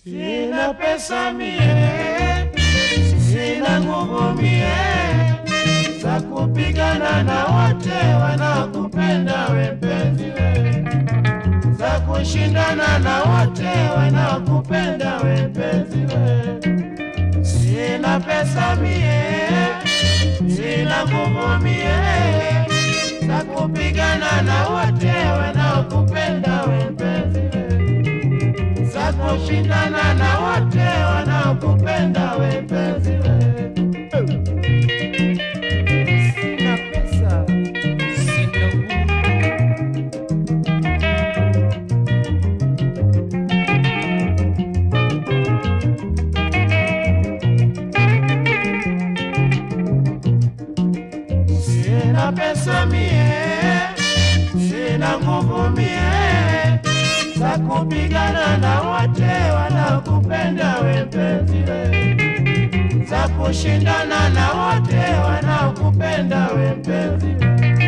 Sina pesa mie, sina nguvu mie za kupigana na wote wanaokupenda we mpenzi we, za kushindana na wote wanaokupenda we mpenzi we. Sina pesa mie, sina nguvu mie za kupigana na wote wanaokupenda we mpenzi we, za kushindana na wote wanaokupenda we mpenzi we. Sina pesa, sina nguvu Sina pesa mie, sina nguvu mie za kupigana na wote wanaokupenda we mpenzi we, za kushindana na wote wanaokupenda we mpenzi we.